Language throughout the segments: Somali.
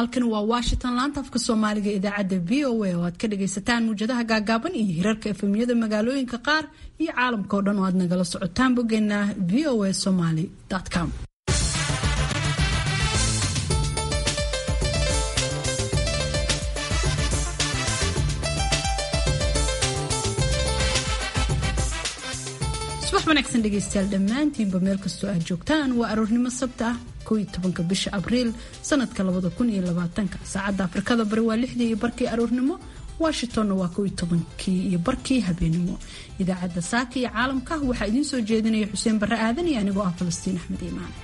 halkan waa washington laanta afka soomaaliga idaacadda v o a oo aad ka dhagaysataan muwjadaha gaagaaban iyo hirarka efemyada magaalooyinka qaar iyo caalamka oo dhan oo aad nagala socotaan boggeena v o a somaly com subax wanaagsan dhegaystayaal dhammaantiinba meel kastoo aad joogtaan waa aroornimo sabta ah koiyo tobanka bisha abriil sanadka labada kun iyo labaatanka saacadda afrikada bari waa lixdii iyo barkii aroornimo washingtonna waa koiyo tobankii iyo barkii habeenimo idaacadda saaka iyo caalamka waxaa idiin soo jeedinaya xuseen barre aadan iyo anigoo ah falastiin axmed iimaan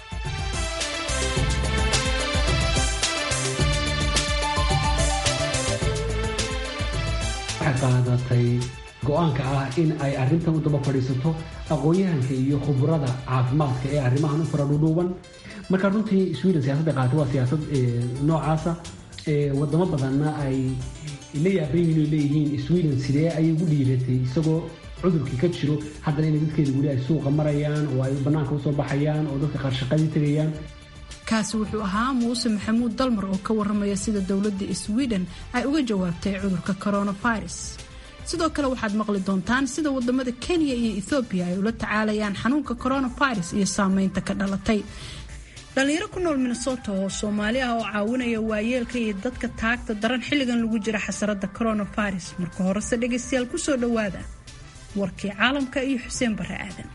qaadatay go-aanka ah in ay arrintan u daba fadhiisato aqoon-yahanka iyo khuburada caafimaadka ee arrimahan u fara dhudhuuban marka runtii sweden siyaasadda qaatay waa siyaasad noocaasa wadamo badanna ay la yaaban yihiin oy leeyihiin sweden sidee ayay ugu dhiiratay isagoo cudurkii ka jiro haddana inay dadkeeda weli ay suuqa marayaan oo ay bannaanka usoo baxayaan oo dadka qaar shaqadii tegayaan kaasi wuxuu ahaa muuse maxamuud dalmar oo ka waramaya sida dowladda sweden ay uga jawaabtay cudurka coronavirus sidoo kale waxaad maqli doontaan sida wadamada kenya iyo ethoobiya ay ula tacaalayaan xanuunka coronavirus iyo saameynta ka dhalatay dhalinyaro ku nool minnesota oo soomaali ah oo caawinaya waayeelka iyo dadka taagta daran xilligan lagu jira xasarada coronavirus marka horese dhegaystayaal kusoo dhawaada warkii caalamka iyo xuseen bare aadan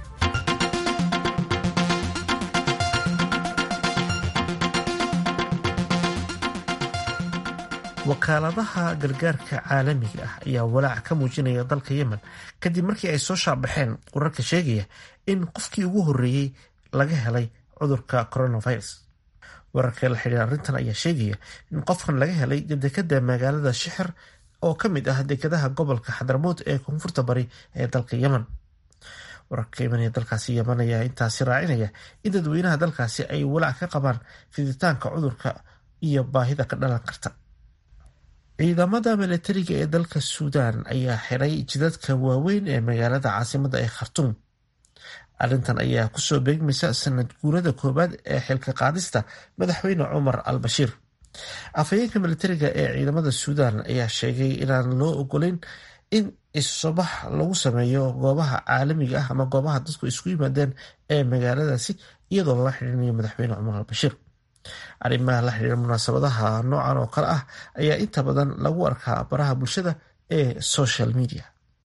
wakaaladaha gargaarka caalamiga ah ayaa walaac ka muujinaya dalka yemen kadib markii ay soo shaabaxeen wararka sheegaya in qofkii ugu horreeyey laga helay cudurka coronavirus wararka la xidhiira arrintan ayaa sheegaya in qofkan laga helay dekada magaalada shixir oo ka mid ah dekadaha gobolka xadramood ee koonfurta bari ee dalka yemen wararka yemen ee dalkaasi yemen ayaa intaasi raacinaya in dadweynaha dalkaasi ay walaac ka qabaan fiditaanka cudurka iyo baahida ka dhalan karta ciidamada milatariga ee dalka suudaan ayaa xiray jidadka waaweyn ee magaalada caasimada ee khartuum arrintan ayaa kusoo beegmaysa sanad guurada koowaad ee xilka qaadista madaxweyne cumar al bashiir afhayeenka milatariga ee ciidamada suudaan ayaa sheegay inaan loo ogoleyn in isubax lagu sameeyo goobaha caalamiga ah ama goobaha dadku isku yimaadeen ee magaaladaasi iyadoo lala xidhiinayo madaxweyne cumar al bashiir arrimaha la xidhiira munaasabadaha noocan oo kale ah ayaa inta badan lagu arkaa baraha bulshada ee social media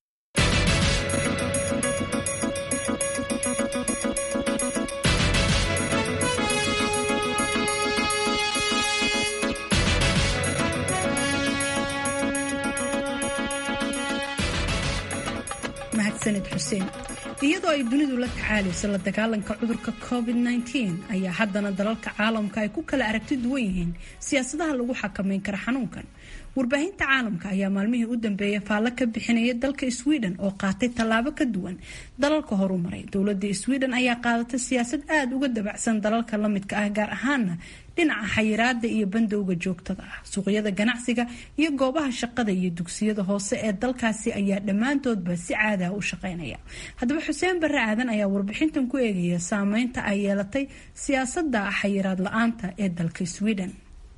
mahadsanid xuseen iyadoo ay dunidu la tacaalayso la dagaalanka cudurka covid-19 ayaa haddana dalalka caalamka ay ku kala aragti duwan yihiin siyaasadaha lagu xakameyn kara xanuunkan warbaahinta caalamka ayaa maalmihii u dambeeyay faallo ka bixinaya dalka sweden oo qaatay tallaabo ka duwan dalalka horumaray dowladda sweden ayaa qaadatay siyaasad aada uga dabacsan dalalka la midka ah gaar ahaana dhinaca xayiraada iyo bandowga joogtada ah suuqyada ganacsiga iyo goobaha shaqada iyo dugsiyada hoose ee dalkaasi ayaa dhammaantoodba si caadaha u shaqeynaya haddaba xuseen bare aadan ayaa warbixintan ku eegaya saameynta ay yeelatay siyaasada xayiraad la-aanta ee dalka sweden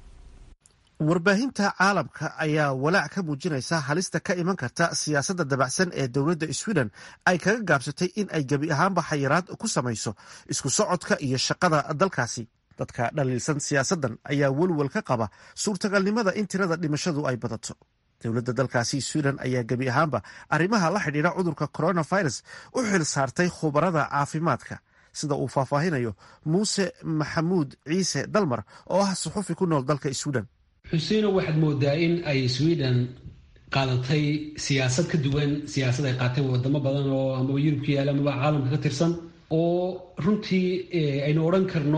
warbaahinta caalamka ayaa walaac ka muujinaysa halista ka iman karta siyaasadda dabacsan ee dowladda sweden ay kaga gaabsatay in ay gebi ahaanba xayiraad ku samayso isku socodka iyo shaqada dalkaasi dadka dhaliilsan siyaasaddan ayaa welwel ka qaba suurtagalnimada in tirada dhimashadu ay badato dowladda dalkaasi sweden ayaa gebi ahaanba arrimaha la xidhiira cudurka coronavirus u xil saartay khubarada caafimaadka sida uu faahfaahinayo muuse maxamuud ciise dalmar oo ah suxufi ku nool dalka sweden xuseino waxaad moodaa in ay sweden qaadatay siyaasad ka duwan siyaasad ay qaateen wadamo badan oo amaba yurub ka yaala amaba caalamka ka tirsan oo runtii aynu odhan karno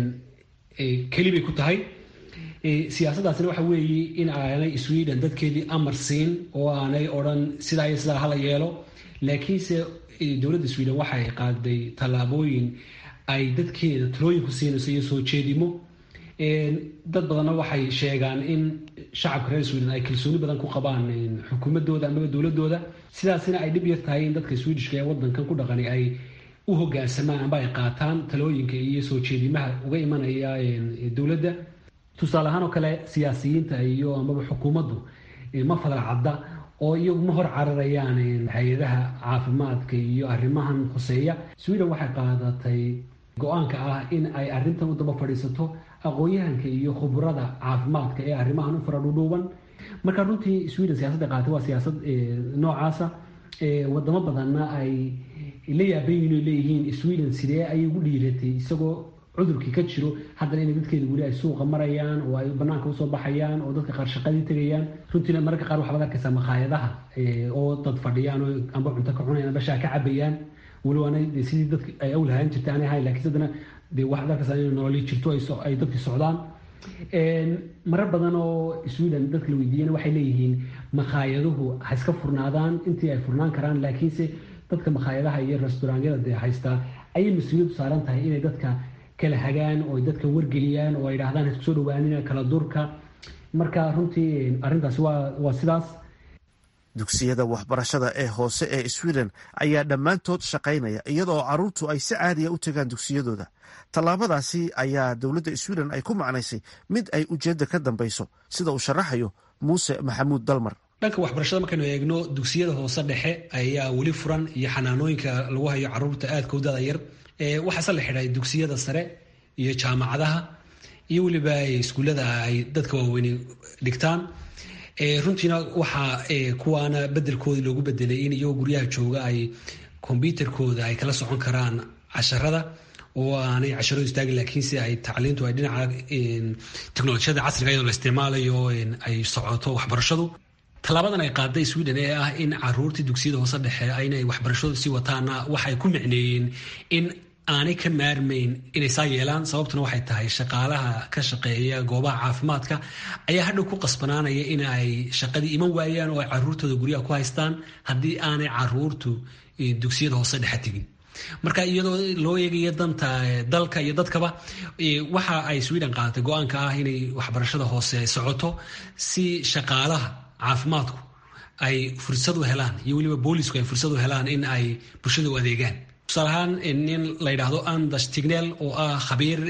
keli bay ku tahay siyaasaddaasina waxa weeye in aanay sweden dadkeedii amar siin oo aanay odhan sidaa iyo sidaa hala yeelo laakiinse dowladda sweden waxay qaaday tallaabooyin ay dadkeeda talooyin ku siinayso iyo soo jeedimo dad badanna waxay sheegaan in shacabka reer sweden ay kalsooni badan ku qabaan xukuumadooda amaba dowladooda sidaasina ay dhib yar tahay in dadka swedishka ee wadankan ku dhaqani ay u hogaansamaan amba ay qaataan talooyinka iyo soo jeedimaha uga imanaya dowladda tusaale ahaan oo kale siyaasiyiinta iyo amaba xukuumaddu ma fadal cadda oo iyagu ma hor cararayaan hay-adaha caafimaadka iyo arrimahan khuseeya sweden waxay qaadatay go-aanka ah in ay arrintan u daba fadhiisato aqoon-yahanka iyo khubrada caafimaadka ee arrimahan u faradhudhuuban marka runtii sweden siyaasadda qaatay waa siyaasad noocaasa wadamo badanna ay la yaabayin o leeyihiin sweden sidee ayay ugu dhiiratay isagoo cudurkii ka jiro haddana inay dadkeeda weli ay suuqa marayaan oo ay banaanka usoo baxayaan oo dadka qaar shaqadii tegayaan runtiina mararka qaar waxaad arkaysaa makhaayadaha oo dad fadhiyaan oo amba cunto ka cunayaan amba shaa ka cabayaan weli waana sidii dadka ay awlahaan jirta aanay ahayn lakiin haddana dee waxaad arkaysaa inay nololi jirto ay dadkii socdaan marar badan oo sweden dadka la weydiiyana waxay leeyihiin makaayaduhu ha iska furnaadaan intii ay furnaan karaan laakiinse dadka makhaayadaha iyo restauraanyada dee haystaa ayay mas-uuliyaddu saaran tahay inay dadka kala hagaan oo ay dadka wargeliyaan oo ay dhahdaan ha isku soo dhawaanina kala durka marka runtii arrintaasi waa waa sidaas dugsiyada waxbarashada ee hoose ee sweden ayaa dhammaantood shaqaynaya iyadoo carruurtu ay si caadiya u tagaan dugsiyadooda tallaabadaasi ayaa dowladda sweden ay ku macnaysay mid ay ujeedda ka dambayso sida uu sharaxayo muuse maxamuud dalmar dhanka waxbarashada markaynu eegno dugsiyada hoose dhexe ayaa weli furan iyo xanaanooyinka lagu hayo carruurta aadka u dada yar waxaase la xidhay dugsiyada sare iyo jaamacadaha iyo weliba iskuullada ay dadka waaweyni dhigtaan runtiina waxaa kuwaana bedelkoodii loogu bedelay in iyagoo guryaha jooga ay kombyuterkooda ay kala socon karaan casharada oo aanay casharadu istaagin laakiinse ay tacliintu ay dhinaca teknolojiyada casriga iyadoo la isticmaalayo ay socoto waxbarashadu tallaabadan ay qaaday sweden ee ah in caruurtii dugsiyada hoose dhexe inay waxbarashadu sii wataana waxay ku micneeyeen in aanay ka maarmayn inay saa yeelaan sababtuna waxay tahay shaqaalaha ka shaqeeya goobaha caafimaadka ayaa hadhow ku qasbanaanaya in ay shaqadii iman waayaan oo ay caruurtooda guryaha ku haystaan haddii aanay caruurtu dugsiyada hoose dhexe tegin marka iyadoo loo eegaya danta dalka iyo dadkaba waxa ay sweden qaadatay go-aanka ah inay waxbarashada hoose socoto si shaqaalaha caafimaadku ay fursad u helaan iyo weliba boolisku ay fursad u helaan in ay bulshada u adeegaan tusaale ahaan nin la yidhaahdo andas tignel oo ah khabiir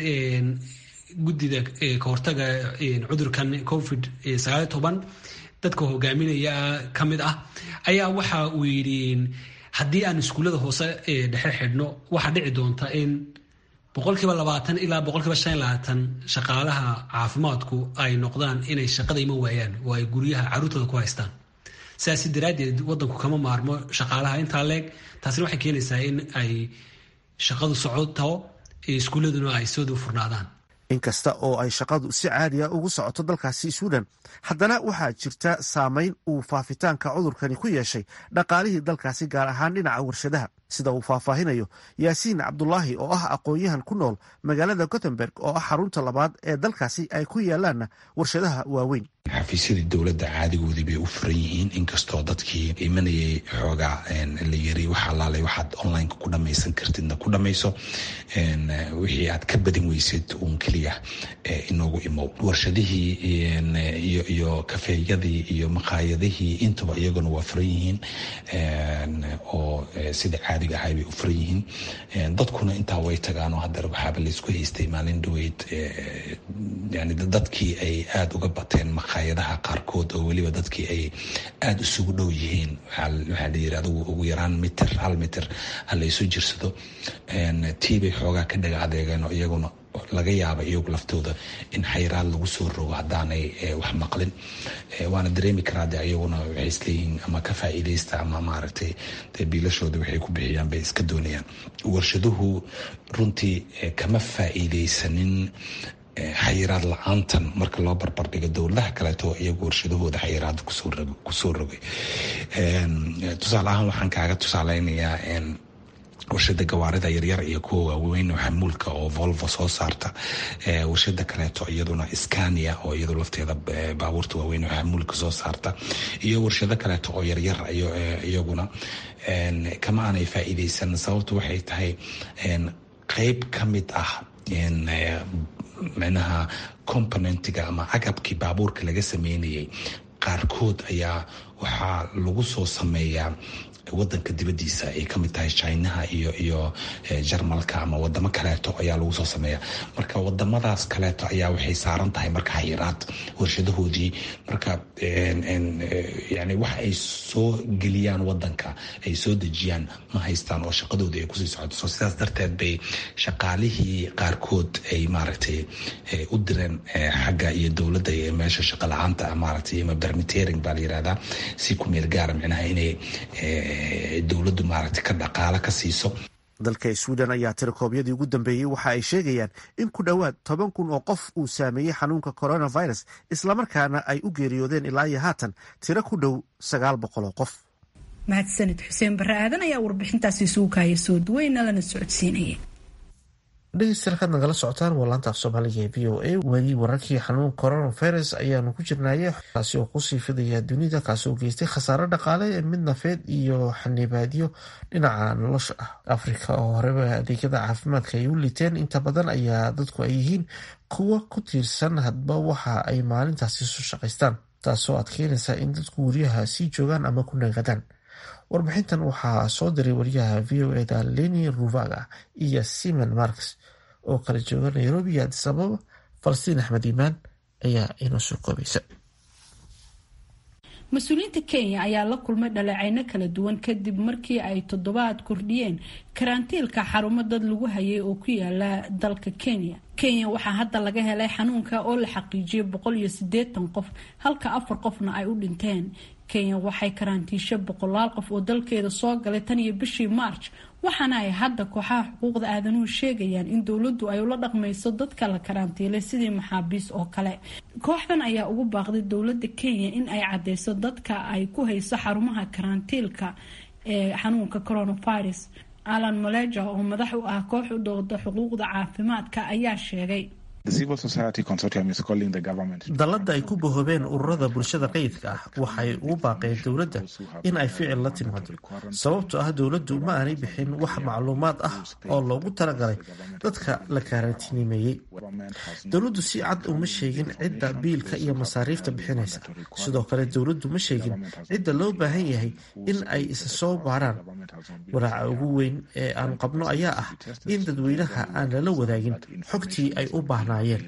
guddida kahortaga cudurkan covid sagaal toban dadka hogaaminaya ka mid ah ayaa waxa uu yidhi haddii aan iskuullada hoose dhexe xidhno waxaa dhici doonta in boqolkiiba labaatan ilaa boqolkiiba shan labaatan shaqaalaha caafimaadku ay noqdaan inay shaqada iman waayaan oo ay guryaha caruurtooda ku haystaan sidaasi daraaddeed wadanku kama maarmo shaqaalaha intaa leeg taasina waxay keenaysaa in ay shaqadu socoto iskuulladuna ay soodu furnaadaan inkasta oo ay shaqadu si caadiya ugu socoto dalkaasi sweden haddana waxaa jirta saameyn uu faafitaanka cudurkani ku yeeshay dhaqaalihii dalkaasi gaar ahaan dhinaca warshadaha sida uu faahfaahinayo yaasiin cabdulaahi oo ah aqoon-yahan ku nool magaalada gothenburg oo ah xarunta labaad ee dalkaasi ay ku yaalaanna warshadaha waaweyn xafiisyadii dowladda caadigoodii bay u furan yihiin inkastoo dadkii imanayay xoogaa la yiri wax alaalay waxaad onlineka ku dhamaysan kartidna ku dhamayso wixii aad ka badin weysid uun keliya inoogu imow warshadihii iyo kafeeyadii iyo maqaayadihii intaba iyaguna waa furan yihiin oo sida caadiga ahay bay u furan yihiin dadkuna intaa way tagaanoo haddana waxaaba laysku haystay maalin dhaweyd yani dadkii ay aada uga bateen maqaayadaha qaarkood oo weliba dadkii ay aada isugu dhow yihiin waxaa layiri adigu ugu yaraan mitir hal mitir ha laysu jirsado tiibay xoogaa ka dhaga adeegeen oo iyaguna laga yaaba iyagu laftooda in xayraad lagu soo rogo haddaanay wax maqlin waana dareemi karaa de iyaguna waxay isleeyihiin ama ka faa'iidaysta ama maaragtay de biilashooda waxay ku bixiyaan bay iska doonayaan warshaduhu runtii kama faa'iidaysanin xayiraad la-aantan marka loo barbardhigo dowladaha kaleeto iyagu warshadahooda xayiraada kusoo rogay tusaale ahaan waxaan kaaga tusaaleynayaa warshada gawaarida yaryar iyo kuwa waaweyn xamuulka oo volvo soo saarta warshada kaleeto iyaduna scania oo iyadu lafteeda baabuurta waaweyn oo xamuulka soo saarta iyo warshado kaleeto oo yaryar iyaguna kama aanay faa'iideysan sababtu waxay tahay qeyb ka mid ah micnaha componentiga ama agabkii baabuurka laga sameynayay qaarkood ayaa waxaa lagu soo sameeyaa wadanka dibadiisa ay kamid tahay chinaha iyo iyo jarmalka ama wadamo kaleeto ayaa lagu soo sameeya marka wadamadaas kaleeto ayaa waxay saaran tahay marka hayraad warshadahoodii marka yani wax ay soo geliyaan wadanka ay soo dejiyaan ma haystaan oo shaqadoodii ay kusii socoto so sidaas darteed bay shaqaalihii qaarkood ay maaragtay u direen xagga iyo dowladda iyo meesha shaqa la-aanta maaragtay ama bermitering baa la yirahdaa si ku meel gaara micnaha inay dowladdu maaragtay ka dhaqaalo ka siiso dalka sweden ayaa tirakoobyadii ugu dambeeyey waxa ay sheegayaan in ku dhowaad toban kun oo qof uu saameeyey xanuunka coronavirus islamarkaana ay u geeriyoodeen ilaa iyo haatan tiro ku dhow sagaal boqol oo qof mahadsanid xuseen barre aadan ayaa warbixintaasi suukaaya soo duweyna lana socodsiinaya dhegeystayaal kaad nagala socotaan waa laanta af soomaaliga ee v o a weli wararkii xanuun coronavirus ayaanu ku jirnaaye kaasi oo kusii fidaya dunida kaasi oo geystay khasaaro dhaqaale mid nafeed iyo xanibaadyo dhinaca nolosha ah afrika oo horeba adeegyada caafimaadka ay u liteen inta badan ayaa dadku ay yihiin kuwa ku tiirsan hadba waxa ay maalintaasi soo shaqaystaan taasoo adkeynaysa in dadku guryaha sii joogaan ama ku nagadaan warbixintan waxaa soo diray wariyaha v o eda leni ruvaga iyo simon marks oo kala jooga nairobi iyo adis ababa falastiin axmed iimaan ayaa inoo soo koobaysa mas-uuliyiinta kenya ayaa la kulmay dhaleeceyno kala duwan kadib markii ay toddobaad kordhiyeen karantiilka xarumo dad lagu hayay oo ku yaala dalka kenya kenya waxaa hadda laga helay xanuunka oo la xaqiijiyay boqol iyo sideetan qof halka afar qofna ay u dhinteen kenya waxay karantiishay boqolaal qof oo dalkeeda soo galay tan iyo bishii march waxaana ay hadda kooxaha xuquuqda aadanuhu sheegayaan in dowladdu ay ula dhaqmayso dadka la karantiilay sidii maxaabiis oo kale kooxdan ayaa ugu baaqday dowladda kenya in ay cadeyso dadka ay ku hayso xarumaha karantiilka ee xanuunka coronavirus alan maleja oo madax u ah koox u dooda xuquuqda caafimaadka ayaa sheegay dallada ay ku bahoobeen ururada bulshada rayidka ah waxay ugu baaqeen dowladda in ay ficil la timaado sababtoo ah dowladdu ma aanay bixin wax macluumaad ah oo loogu talagalay dadka la karantiinimeeyey dowladdu si cad uma sheegin cidda biilka iyo masaariifta bixinaysa sidoo kale dowladdu ma sheegin cidda loo baahan yahay in ay isa soo baaraan walaaca ugu weyn ee aan qabno ayaa ah in dadweynaha aan lala wadaagin xogtii ay u baahnaayeen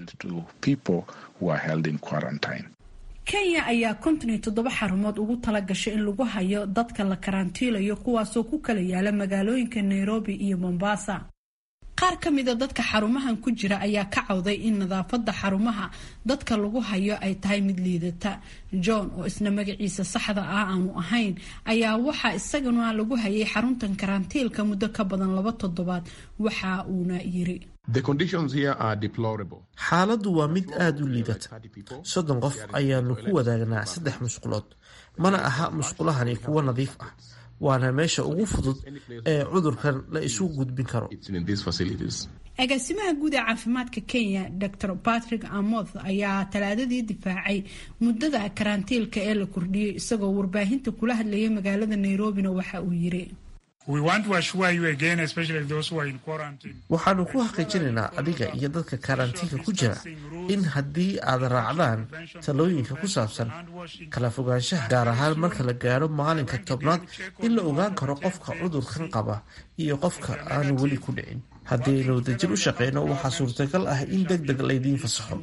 kenya ayaa konton iyo toddoba xarumood ugu tala gashay in lagu hayo dadka la karantiilayo kuwaasoo ku kala yaala magaalooyinka nairobi iyo mombasa qaar ka mida dadka xarumahan ku jira ayaa ka cawday in nadaafada xarumaha dadka lagu hayo ay tahay mid liidata john oo isna magaciisa saxda ah aanu ahayn ayaa waxaa isagana lagu hayay xaruntan karantiilka muddo ka badan laba toddobaad waxa uuna yiri xaaladdu waa mid aada u liidata soddon qof ayaanu ku wadaagnaa saddex musqulood mana aha musqulahani kuwo nadiif ah waana meesha ugu fudud ee cudurkan la isu gudbin karo agaasimaha guud ee caafimaadka kenya dor patrick amoth ayaa talaadadii difaacay muddada karantiilka ee la kordhiyey isagoo warbaahinta kula hadlayay magaalada nairobina waxa uu yiri waxaanu ku xaqiijinaynaa adiga iyo dadka karantiinka ku jira in haddii aad raacdaan talooyinka ku saabsan kala fogaanshaha gaar ahaan marka la gaadho maalinka tobnaad in la ogaan karo qofka cudurkan qaba iyo qofka aanu weli ku dhicin haddii aynu wadajir u shaqeyno waxaa suurtagal ah in deg deg laydiin fasaxo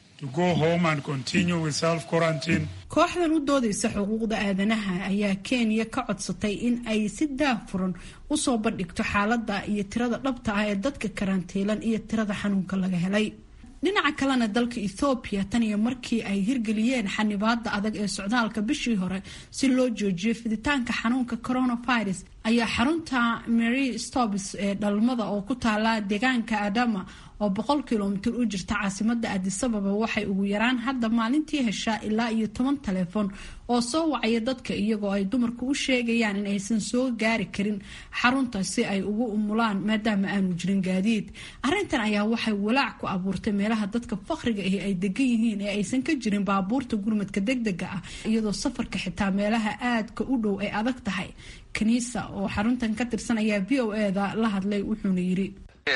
kooxdan u doodaysa xuquuqda aadanaha ayaa kenya ka codsatay in ay si daafuran usoo bandhigto xaalada iyo tirada dhabta ah ee dadka karantiilan iyo tirada xanuunka laga helay dhinaca kalena dalka ethoobiya tan iyo markii ay hirgeliyeen xanibaada adag ee socdaalka bishii hore si loo joojiyo fiditaanka xanuunka coronavirus ayaa xarunta mary stobs ee dhalmada oo ku taala deegaanka adama oo boqol kilomitir u jirta caasimada adisababa waxay ugu yaraan hadda maalintii heshaa ilaa iyo toban taleefon oo soo wacaya dadka iyagoo ay dumarku u sheegayaan in aysan soo gaari karin xarunta si ay ugu umulaan maadaama aanu jirin gaadiid arintan ayaa waxay walaac ku abuurtay meelaha dadka faqriga ahi ay degan yihiin ee aysan ka jirin baabuurta gurmadka degdega ah iyadoo safarka xitaa meelaha aadka u dhow ay adag tahay kaniisa oo xaruntan ka tirsan ayaa v o eda la hadlay wuxuuna yiri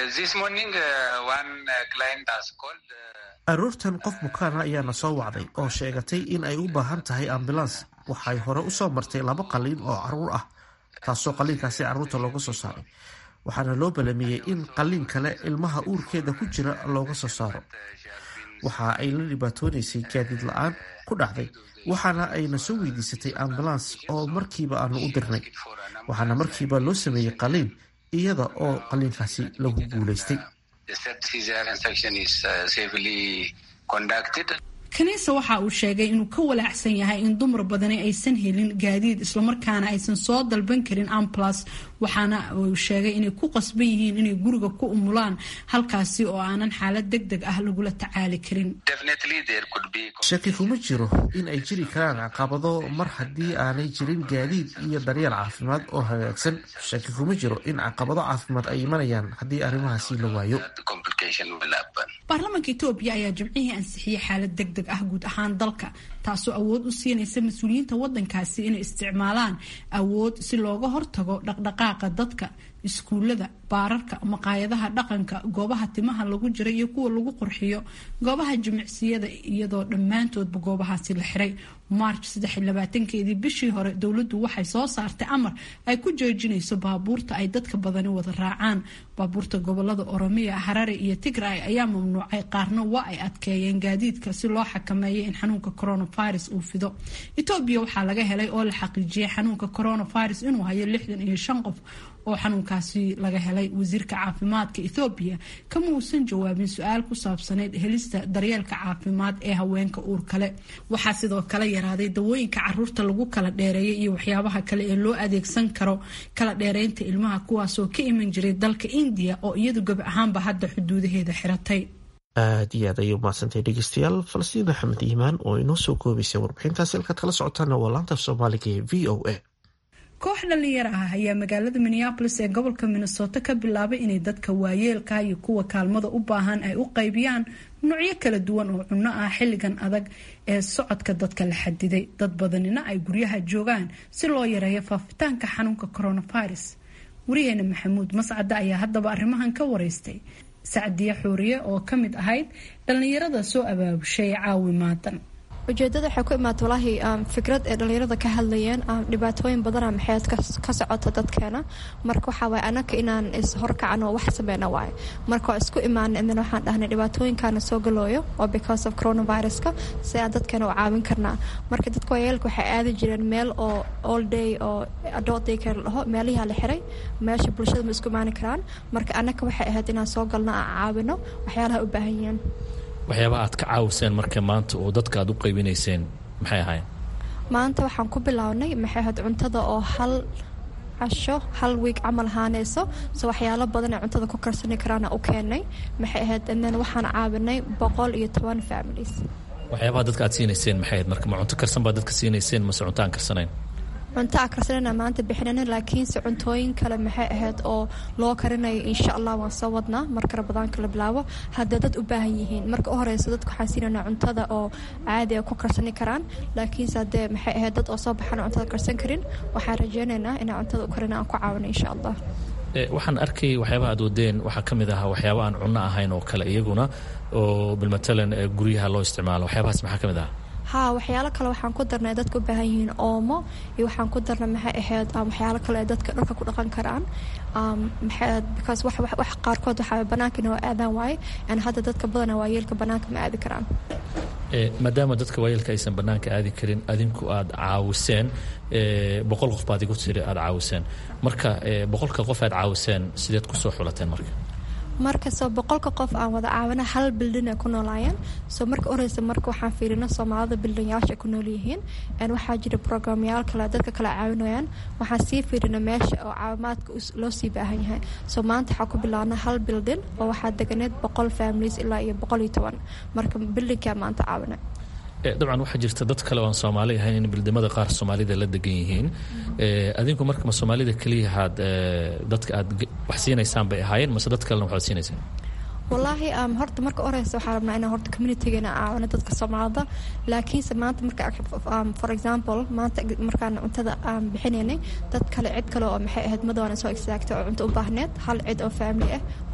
aroortan qof bukaana ayaana soo wacday oo sheegatay in ay u baahan tahay ambulans waxay hore usoo martay laba qaliin oo caruur ah taasoo qaliinkaasi caruurta looga soo saaray waxaana loo balamiyey in qaliin kale ilmaha uurkeeda ku jira looga soo saaro waxa ay la dhibaatoonaysay gaadiid la-aan ku dhacday waxaana ayna soo weydiisatay ambulans oo markiiba aanu u dirnay waxaana markiiba loo sameeyey qaliin iyada oo qaliinkaasi lagu guulaystay kaniisa waxa uu sheegay inuu ka walaacsan yahay in dumar badani aysan helin gaadiid islamarkaana aysan soo dalban karin amplas waxaana uu sheegay inay ku qasban yihiin inay guriga ku umulaan halkaasi oo aanan xaalad deg deg ah lagula tacaali karin shaki kuma jiro in ay jiri karaan caqabado mar haddii aanay jirin gaadiid iyo daryeel caafimaad oo hagaagsan shaki kuma jiro in caqabado caafimaad ay imanayaan haddii arrimahaasi la waayo baarlamaanka etoobiya ayaa jimcihii ansixiyey xaalad deg deg ah guud ahaan dalka taasoo awood u siinaysa mas-uuliyiinta wadankaasi inay isticmaalaan awood si looga hortago dhaqdhaqaaqa dadka iskuulada baararka maqaayadaha dhaqanka goobaha timaha lagu jira iyo kuwa lagu qurxiyo goobaha jimicsiyada iyadoo dhammaantoodba goobahaasi la xiray march keedii bishii hore dowladdu waxay soo saartay amar ay ku joojinayso baabuurta ay dadka badani wada raacaan baabuurta gobolada oromiya harare iyo tigray ayaa mamnuucay qaarna waa ay adkeeyeen gaadiidka si loo xakameeyo in xanuunka coronavirus uu fido etoobiya waxaa laga helay oo la xaqiijiyay xanuunka coronavirus inuu hayo lixdan iyo shan qof oo xanuunkaasi laga helay wasiirka caafimaadka ethoobiya kama uusan jawaabin su-aal ku saabsaneyd helista daryeelka caafimaad ee haweenka uur kale waxaa sidoo kale yaraaday dawooyinka caruurta lagu kala dheereeyo iyo waxyaabaha kale ee loo adeegsan karo kala dheereynta ilmaha kuwaasoo ka iman jiray dalka indiya oo iyadu gab ahaanba hadda xuduudaheeda xiratay aad iyo aad ayay umahadsantay dhegeystayaal falastiin axmed iimaan oo inoo soo koobaysay warbixintaasi halkaad kala socotaana waa laanta af soomaaliga ee v o a koox dhalinyaro ah ayaa magaalada minneabolis ee gobolka minnesota ka bilaabay inay dadka waayeelka iyo kuwa kaalmada u baahan ay u qaybiyaan nuucyo kala duwan oo cunno ah xilligan adag ee socodka dadka la xadiday dad badanina ay guryaha joogaan si loo yareeyo faafitaanka xanuunka coronavirus wariyeena maxamuud mascade ayaa haddaba arrimahan ka wareystay sacdiye xuuriye oo ka mid ahayd dhallinyarada soo abaabushay caawimaadan ujeedada waxay ku imaata walaahi fikrad ee dhalinyarada ka hadlayeen dhibaatooyin badana maxeed ka socota dadkeena marka waxaa waay anaka inaan ishorkacno wax sameyna waaye marka waa isku imaana idan waxaan dhahnay dhibaatooyinkaana soo galooyo oo because of coronaviruska si aan dadkeena u caawin karnaa marka dadka waayeelka waxay aadi jireen meel oo all day oo adult day care dhaho meelihaa la xiray meesha bulshada ma isku imaani karaan marka anaka waxay ahayd inaan soo galno aan caawino waxyaalaha u baahan yihiin waxyaaba aad ka caawiseen marka maanta oo dadka aad u qaybinayseen maxay ahayn maanta waxaan ku bilownay maxay ahayd cuntada oo hal casho hal wiig camal ahaanayso so waxyaalo badan ee cuntada ku karsani karaana u keenay maxay ahayd then waxaan caawinay boqol iyo toban families waxyaabaha dadka aad siinayseen maxay ahayd marka ma cunto karsan baad dadka siinayseen mase cunto aan karsanayn cunto a karsanana maanta bixinana laakiinse cuntooyin kale maxay ahayd oo loo karinayo insha allah waan soo wadnaa marka rabadaanka la bilaabo hadday dad u baahan yihiin marka u horeysa dadka waxaan siinanaa cuntada oo caadi a ku karsani karaan laakiinse haddee maxay ahayd dad oo soo baxaan cuntada karsan karin waxaan rajeynaynaa inaan cuntada u karina aan ku caawino insha allah waxaan arkay waxyaabaha aad wadeen waxaa ka mid ahaa waxyaaba aan cunno ahayn oo kale iyaguna oo bilmatalan guryaha loo isticmaalo waxyaabahaas maxaa ka mid ahaa haa waxyaalo kale waxaan ku darnay dadka u baahan yihiin oomo iyo waxaan ku darnay maxay ahayd waxyaalo kale ee dadka dharka ku dhaqan karaan maxay because wax wax qaarkood waxaa banaanka inoo aadaan waaye aan hadda dadka badana waayeelka banaanka ma aadi karaan maadaama dadka waayeelka aysan banaanka aadi karin adinku aad caawiseen boqol qof baad igu tiri aad caawiseen marka boqolka qof aad caawiseen sideed kusoo xulateen marka marka soo boqolka qof aan wada caawina hal bildin ay ku noolaayeen soo marka oreysa marka waxaan fiirina soomaalida bildinyaasha ay ku nool yihiin waxaa jira programyaal kale dadka kale caawinayaan waxaan sii fiirina meesha oo caawimaadka loo sii baahan yahay soo maanta waxaa ku bilaabna hal bildin oo waxaa deganeed boqol families ilaa iyo boqol iyo toban marka bildinkaa maanta caawina dabcan waxaa jirta dad kale oo aan soomaali ahayn in bildimada qaar soomaalida la degan yihiin adinku marka ma soomaalida keliyahaad dadka aad wax siinaysaan bay ahaayeen mase dad kalena waxaad siinaysaan wallaahi horta marka oreysa waxaa rabnaa inaan horta communitygeena caawino dadka soomaalida laakiinse maanta marka for example maanta markaan cuntada aan bixinaynay dad kale cid kale oo maxay ahayd madooana soo istaagtay oo cunto u baahneed hal cid oo family ah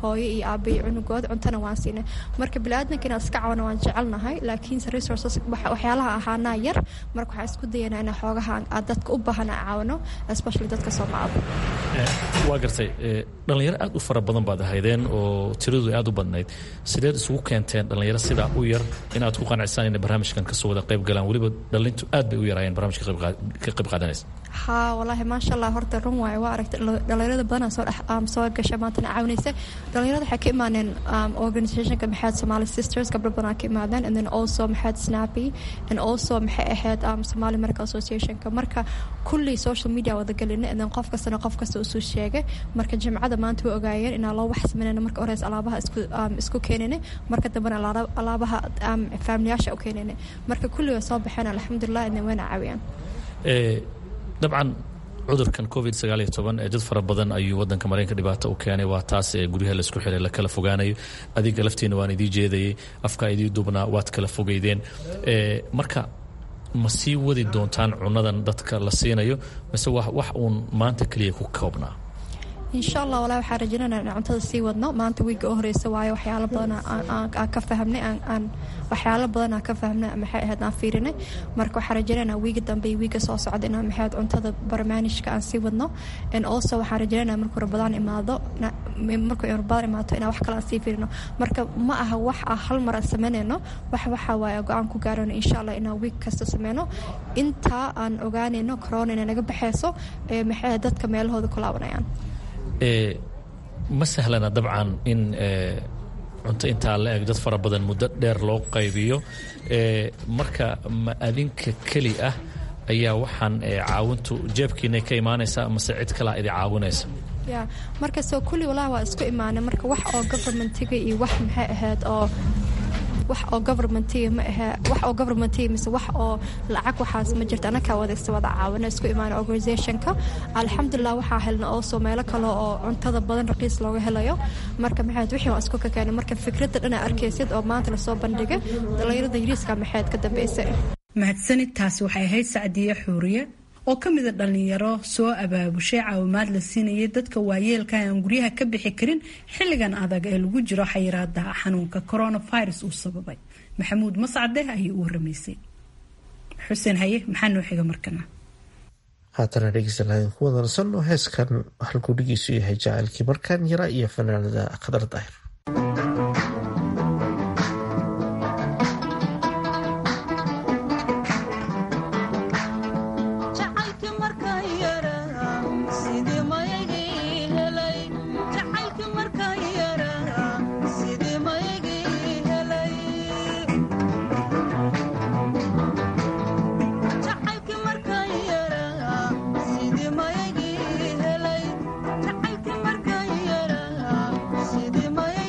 hooyo iyo aaba iyo cunugooda cuntana waan siinay marka bili-aadanka inaan iska caawno waan jecelnahay laakiinse resources waxyaalaha ahaanaa yar marka waxaan isku dayanaa inaan xoogaha dadka u baahan aan caawino especially dadka soomaalida waa gartay dhallinyaro aad u fara badan baad ahaydeen oo tiradu aad u badnayd sideed isugu keenteen dhallinyaro sidaa u yar inaad ku qanacsaan inay barnaamijkan kasoo wada qayb galaan weliba dhallintu aad bay u yaraayeen barnaamijka ka qayb qaadanaysa haa walaahi maasha allah horta run waaye waa aragtay dhallinyarada badanaa soo dhex soo gasha maantana caawinaysa dhallinyarada waxay ka imaaneen organizationka maxaad somali sisters gabdho badanaa ka imaadeen and then also maxaad snappy and also maxay ahayd somali medical associationka marka kulli social media wada gelina and then qof kastana qof kasta usoo sheegay marka jimcada maanta way ogaayeen inaa loo wax sameynayna marka horeys alaabaha isku isku keenayna marka dambena alaabaha faamiliyaasha u keenayna marka kulli way soo baxeen alxamdulilah and then wayna caawiyaan dabcan cudurkan covid sagaal iyo toban ee dad fara badan ayuu wadanka mareykanka dhibaato u keenay waa taas ee guryaha laisku xiray la kala fogaanayo adiga laftiina waan idii jeedayay afkaa idii dubnaa waad kala fogeydeen marka ma sii wadi doontaan cunadan dadka la siinayo mise wax uun maanta keliya ku koobnaa insha allah walaa waxaan rajaynana in cuntada sii wadno maanta wiiga u horeysa waayo waxyaalo badan aan ka fahmnay aan waxyaalo badan aan ka fahmnay maxay ahayd aan fiirinay marka waxaan rajaynana wiiga dambe iyo wiiga soo socda inaan maxay ahayd cuntada barnaamijka aan sii wadno and also waxaan rajaynana markuu rabadaan imaado markuu rabadaan imaato inaan wax kale aan sii fiirino marka ma aha wax ah hal mar aan sameynayno wax waxa waaye go-aan ku gaarano insha allah inaan wiig kasta sameyno intaa aan ogaanayno corona inay naga baxayso maxay ahayd dadka meelahooda ku laabanayaan ma sahlana dabcan in cunto intaa la eg dad fara badan muddo dheer loo qaybiyo marka ma adinka keli ah ayaa waxaan caawintu jeebkiina ka imaanaysaa mase cid kalaa idi caawinaysa ya marka soo kulli walahi waa isku imaanay marka wax oo governmentiga iyo wax maxay ahayd oo wax oo governmentiga ma ahe wax oo governmentiga mise wax oo lacag waxaas ma jirto anakaa wadagsa wada caawina isku imaana organizationka alxamdulilah waxaa helna also meelo kale oo cuntada badan raqiis looga helayo marka maxayd wixii waa isku ka keenay marka fikradda dhana arkaysid oo maanta lasoo bandhigay dhallinyarada ingiriiska maxayd ka dambeysay mahadsanid taasi waxay ahayd sacdiye xuuriye oo ka mida dhallinyaro soo abaabushay caawimaad la siinayay dadka waayeelka aan guryaha ka bixi karin xilligan adag ee lagu jiro xayiraada xanuunka coronavirus uu sababay maxamuud mascade ayay u waramaysay xuseen haye maxaa noo xiga markana haatana dhegeystalaan ku wadansanno heeskan halkuu dhigiisu yahay jacaylkii markaan yara iyo fanaanada khadar daahir Sidii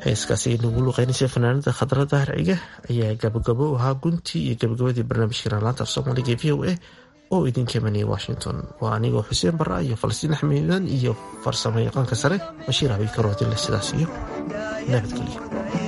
heeskaasi ay nagu luqeynaysay fanaanada khadra dahar ciga ayaa gabagabo ahaa guntii iyo gabagabadii barnaamijkeena laanta af soomaaliga v o a oo idinka imanayay washington waa anigoo xuseen barra iyo falastiin axmedan iyo farsamo yaqaanka sare bashiir habiikaroodile sidaas iyo nabadgelyo